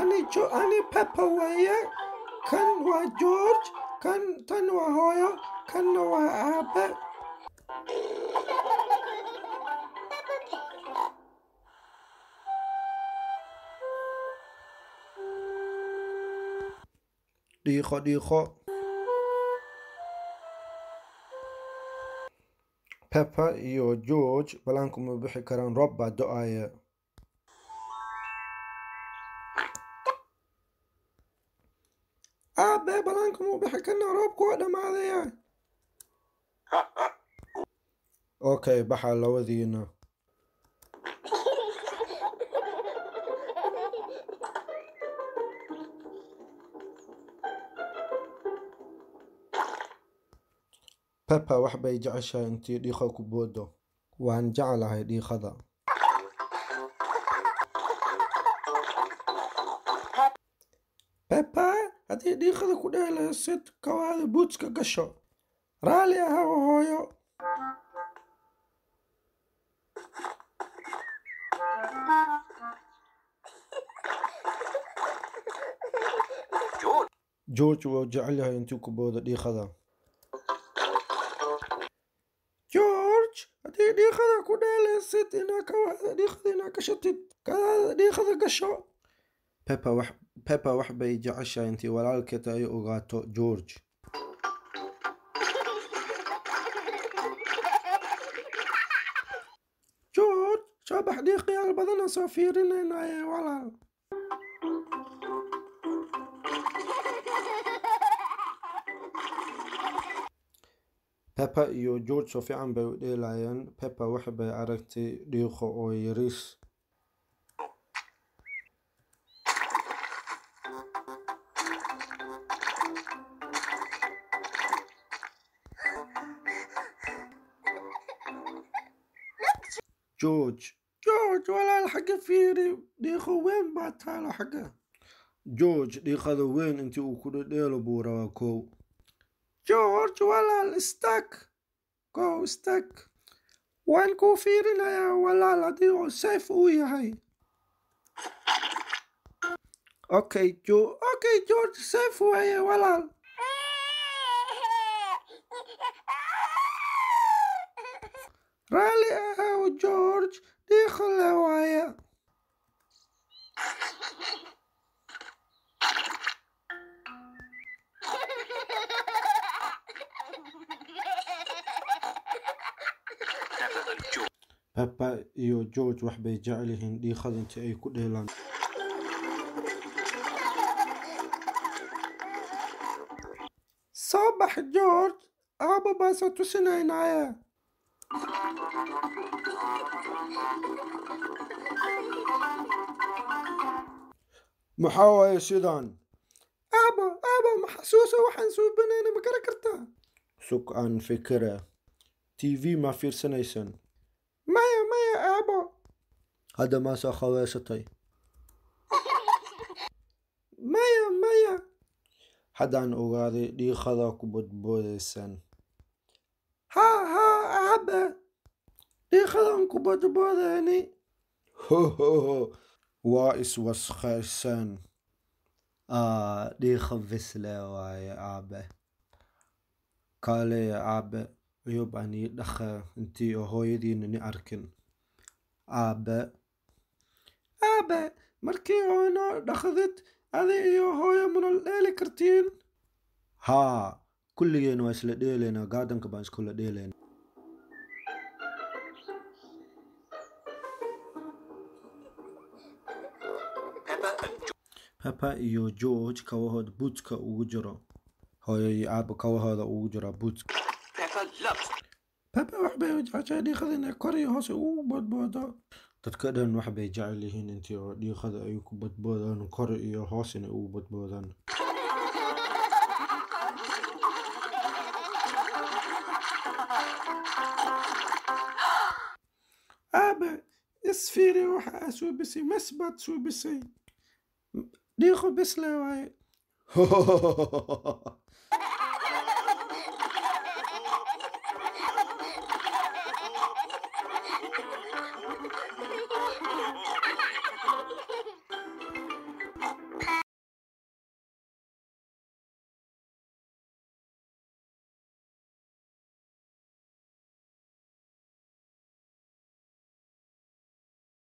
ani jo ani peppa weeye kan waa george kan tan waa hooyo kanna waa aabe dhiiqo dhiiqo peppa iyo george balaanku ma bixi karaan roob baa do-aya aabe balaanku ma bixi karnaa roobku waa dhammaadaya okay baxa labadiina peppa wax bay jeceshahay intii dhiiqa ku boodo waan jeclahay dhiiqada peppa haddii dhiiqada ku dheelaysid kawaada buudska gasho raalli aha hooyo george wuu jecel yahay intuu ku boodo dhiiqada george haddii dhiiqada ku dheelaysid inaa kawaada dhiiqada inaa gashatid kadaada dhiiqada gasho peppa wax peppa wax bay jeceshahay intii walaalkeed ay ogaato george george soo bax dhiiqayaal badana soo fiirinaynaye walaal peppa iyo george soo fiican bay u dheelayeen peppa wax bay aragtay dhiiqo oo yariis george george walaal xagga fiiri dhiiqo weyn baa taalo xagga george dhiiqada weyn intii uu ku dhedheelo buu rabaa kow george walaal stag go stag waan kuu fiirinayaa walaal haddii uu safe uu yahay okay jo okay george safe waaye walaal raalli ahow george dhiiqo le waaye peppa iyo george wax bay jecel yihiin dhiiqada intii ay ku dheelaan soo bax george aaba baa soo tusinaynaaye maxaa waaye sidaan aabo aabo maxasuuso waxaan suubanayna ma gara kartaa sug aan fikira t v ma fiirsanaysan maya maya aabo hadda maasaa khaweesatay maya maya haddaan ogaaday dhiiqada ku bodboodaysan haa haa aabe dhiiqadan ku bodboodayni hohoho waa iswaskhaysaan dhiiqa visle waaye aabe kaaleya aabe ayub aan ii dhaqa intii oo hooyadiina ni arkin aabe aabe markii oo noo dhaqdid adi iyo hooyo munal dheeli kartiin haa kulligeena waa isla dheelaynaa gaadanka baan iskula dheelaynaa peppa iyo george kawahooda buudka ugu jiro hooyo iyo aaba kawahooda ugu jira buudka peppa wax bay jeceshahay dhiiqada inay kor iyo hoose ugu bodboodo dadka dhan wax bay jecel yihiin intii oo dhiiqada ay ku bodboodaan kor iyo hoos inay ugu bodboodaan aabe isfiiri waxa aa suubisay mas baad suubisay dhiiqo bisle waaye